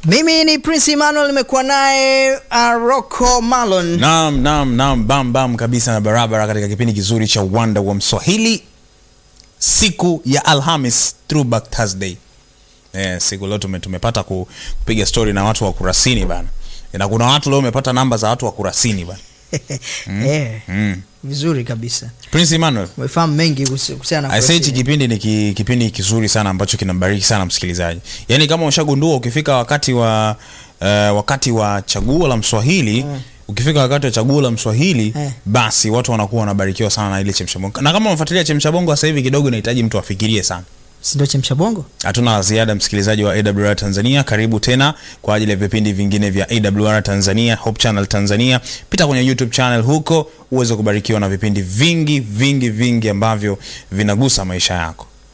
Mimi ni Prince Emmanuel, nimekuwa naye uh, Rocco Malon. Naam, naam, naam, bam bam kabisa na barabara katika kipindi kizuri cha Uwanda wa Mswahili, siku ya Alhamis, Throwback Thursday. Eh, siku leo tume, tumepata ku- kupiga story na watu wa Kurasini bana, na kuna watu leo wamepata namba za watu wa Kurasini bana. Eh, Mm. vizuri kabisa, Prince Emmanuel, umefahamu mengi kuhusi- kuhusiana na I say hichi Kurasini. kipindi ni ki, kipindi kizuri sana ambacho kinambariki sana msikilizaji. Yaani kama ushagundua ukifika wakati wa uh, wakati wa chaguo la Mswahili ukifika wakati wa chaguo la Mswahili Eh. basi watu wanakuwa wanabarikiwa sana na ile chemsha bongo. Na kama unafuatilia chemsha bongo sasa hivi kidogo inahitaji mtu afikirie sana. Si ndio chemsha bongo? Hatuna la ziada msikilizaji wa AWR Tanzania, karibu tena kwa ajili ya vipindi vingine vya AWR Tanzania, Hope Channel Tanzania. Pita kwenye YouTube channel huko uweze kubarikiwa na vipindi vingi vingi vingi ambavyo vinagusa maisha yako.